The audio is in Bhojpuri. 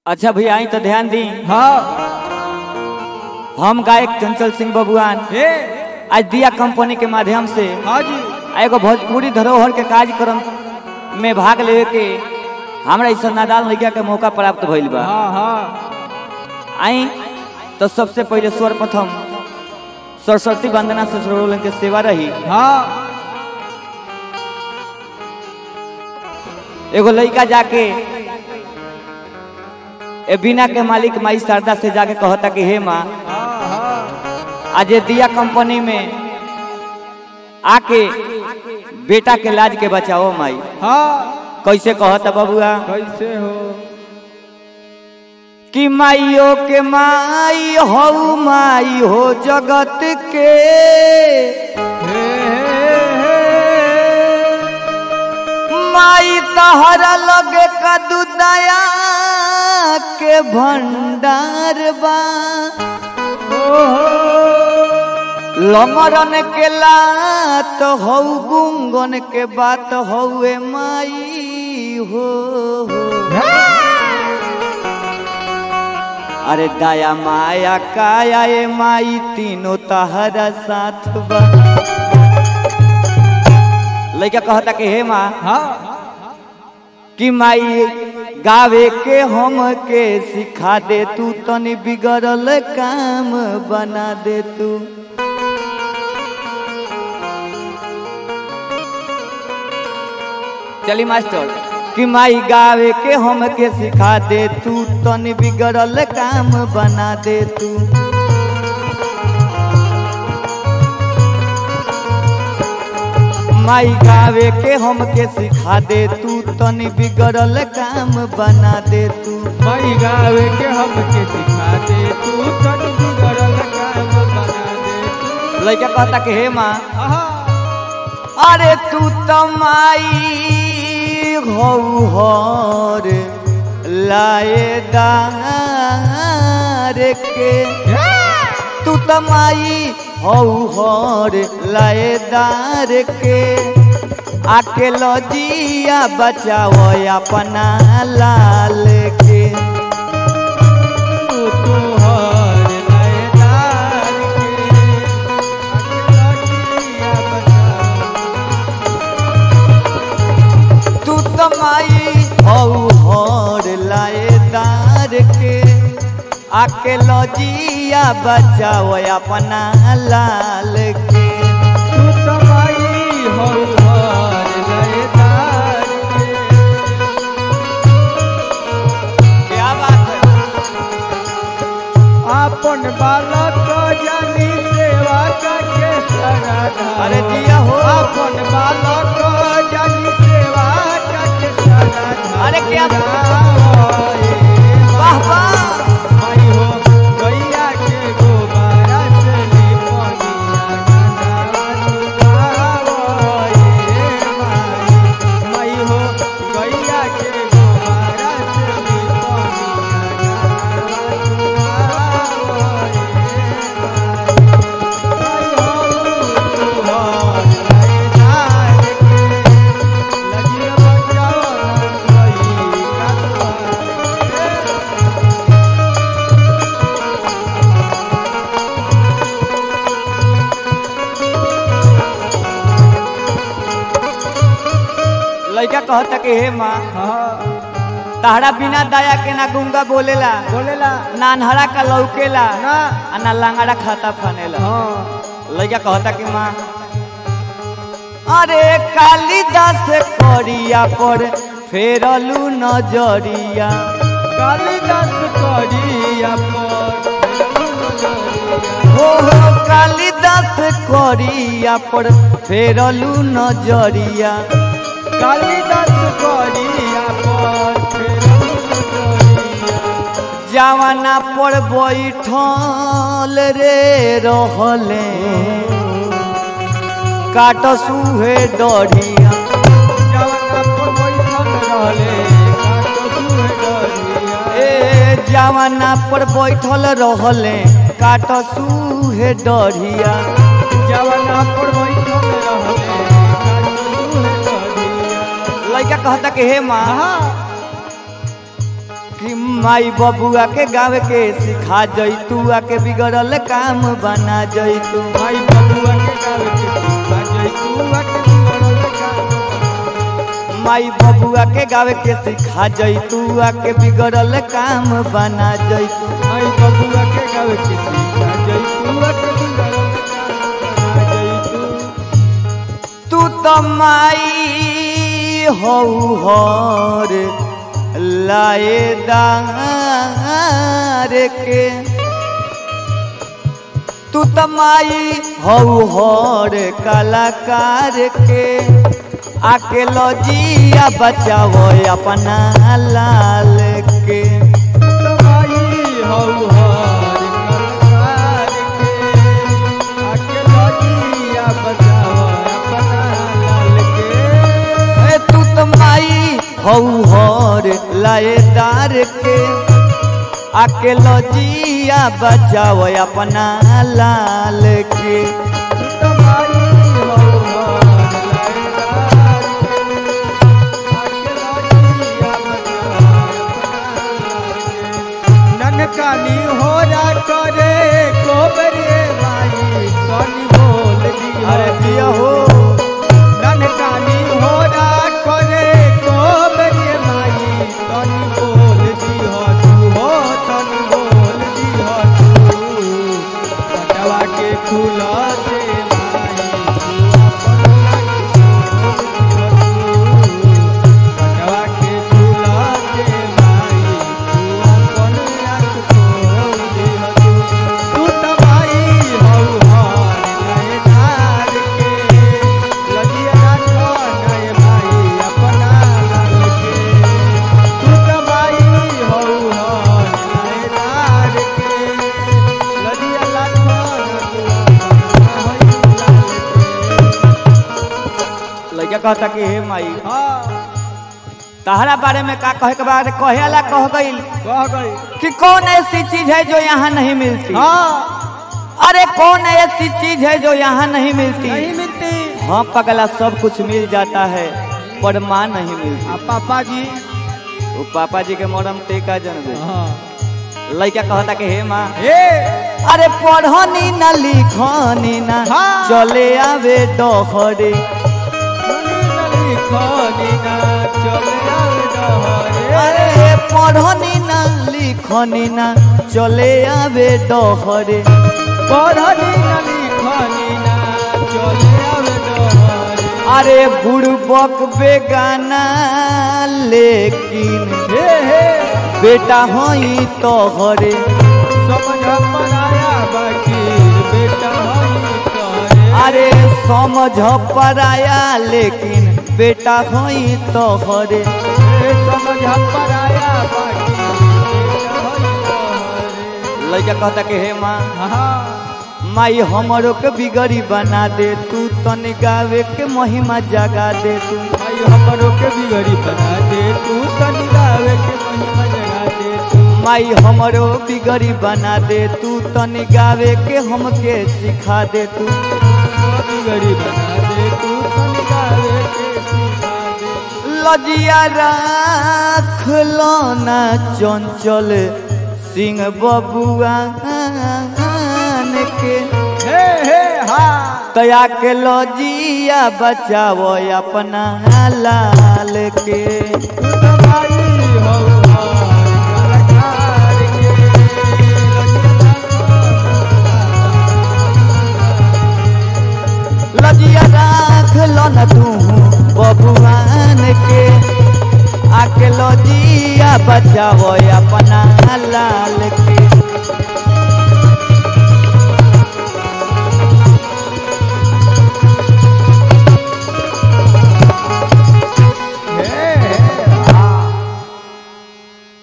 अच्छा भैया आई तो ध्यान दी हाँ हम गायक चंचल सिंह बबुआन हे आज दिया कंपनी के माध्यम से हाँ जी एगो भोजपुरी धरोहर के कार्यक्रम में भाग लेवे के हमरा इस नादाल लड़का के मौका प्राप्त भइल बा हाँ हाँ आई तो सबसे पहले सर्वप्रथम सरस्वती वंदना से सरोलन के सेवा रही हाँ एगो लड़का जाके ए बिना के मालिक माई शारदा से जाके कहता कि हे माँ हाँ हाँ आज ये दिया कंपनी में आके बेटा के लाज के बचाओ माई हाँ कैसे कहता बबुआ कैसे हो कि माइयो के माई हो माई हो जगत के हे हे हे माई तहरा लगे कदू दया के भंडार बा लंगरन के लात हौ गुंगन के बात हौए माई हो अरे दया माया काया ए माई तीनों तहरा साथ बा लड़का कहता कि हे माँ हाँ कि माई गावे के हम के सिखा दे तू तनी बिगड़ल काम बना दे तू चली मास्टर कि माई गावे के हम के सिखा दे तू तनी बिगड़ल काम बना दे तू माई गावे के हम के सिखा दे तू तनी बिगड़ल काम बना दे तू मई गावे के हमके सिखा दे तू तन बिगड़ल काम बना दे तू लड़का कहता कि हे माँ आहा अरे तू तो माई हो हर लाए दार के तू तो माई हो हर लाए दार के आके लजिया बचाओ अपना लाल के तू तोहर लयदार के अखिया बचाओ तू तो माई हौ हर लाएदार के आके लजिया बचाओ अपना लाल के तू तो माई हो हर लयदार के क्या बात है आपन बालक जानी सेवा करके सराधा अरे दिया हो। आपन बालक जानी सेवा करके सराधा अरे क्या वाह वाह वाह माई हो गैया के गोबारा से लिपनिया गंगा माई माई हो गैया के गोबारा से लड़का कहता कि हे माँ तहरा बिना दया के ना गुंगा बोलेला बोलेला ना अनहरा का लौकेला ना आ ना लांगड़ा खाता फनेला हाँ लड़का कहता कि माँ अरे कालिदास करिया पर फेरलू नजरिया कालिदास करिया पर हो हो कालिदास करिया पर फेरलू नजरिया कालिदास करिया पर जवाना पर बैठल रे रहले काट सुहे डरिया जवाना पर बैठल रहले काटो सुहे डरिया ए जवाना पर बैठल रहले काट सुहे डरिया जवाना पर बैठल रहले काटो सुहे डरिया लड़का कहता कि हे माँ आहा कि माई बबुआ के गावे के सिखा जैतू आके बिगड़ल काम बना जैतू माई बबुआ के गावे के सिखा जैतू आके बिगड़ल काम माई बबुआ के गावे के सिखा जैतू आके बिगड़ल काम बना जैतू माई बबुआ के गावे के सिखा जैतू आके बिगड़ल काम बना जैतू तू तो माई हौ हर लाएदार के तू तो माई हौ हर कलाकार के आके लजिया बचाओ अपना लाल के माई हौ हर कलाकार के आके लजिया बचाओ अपना लाल के ए तू तो माई हौ हर लाएदार के आके लजिया बचाओ अपना लाल के ननकानी हो रा करे कोबरे माई कनी बोल दियो अरे दिया हो ननकानी हो रा करे कोबरे माई कनी बोल दियो तू हो तनी बोल दियो तू पटवा के खुला दे माई तू अपन लाग खोल दियो तू। पटवा के खुला दे माई तू अपन लाग खोल दियो तू। तू त माई हौ हर नयनार के, लजिया राखो नय माई अपना लाल के। तू त माई हौ हर नयनार के, लजिया राखो नय लड़का कहता कि हे माई हाँ तहरा बारे में का कहे के बाद कहे वाला कह गईल कह गई कि कौन ऐसी चीज है जो यहाँ नहीं मिलती हाँ अरे कौन ऐसी चीज है जो यहाँ नहीं मिलती नहीं मिलती हाँ पगला सब कुछ मिल जाता है पर माँ नहीं मिलती आ पापा जी वो पापा जी के मरम ते का जनबे हाँ लड़का कहता कि हे माँ हे अरे पढ़नी ना लिखनी ना हाँ। चले आवे डहरे नली खानी ना चले आवे डहरे अरे पढ़नी ना लिखनी ना चले आवे डहरे पढ़नी नली खानी ना चले आवे डहरे अरे बुड़बक बेगाना लेकिन हे हे बेटा हई तोहरे समझ पराया बाकी बेटा हई करे अरे समझ पराया लेकिन बेटा हई तोहरे हे समझ पराया बाकी बेटा हई करे लड़का कहता कि हे माँ हाँ माई हमरो के बिगड़ी बना दे तू तनी गावे के महिमा जगा दे तू भाई हमरो के बिगड़ी बना दे तू तनी गावे के महिमा जगा दे तू माई हमरो बिगड़ी बना दे तू तनी गावे के हमके सिखा दे तू बिगड़ी बना दे तू तनी गावे के सिखा दे लजिया राख लो ना चंचल सिंह बबुआ के हे हे हा तया के लजिया बचाओ अपना लाल के तू तो भाई हो हार कलाकार के लजिया राख लो न तू बबुआन के आके लजिया बचाओ अपना लाल के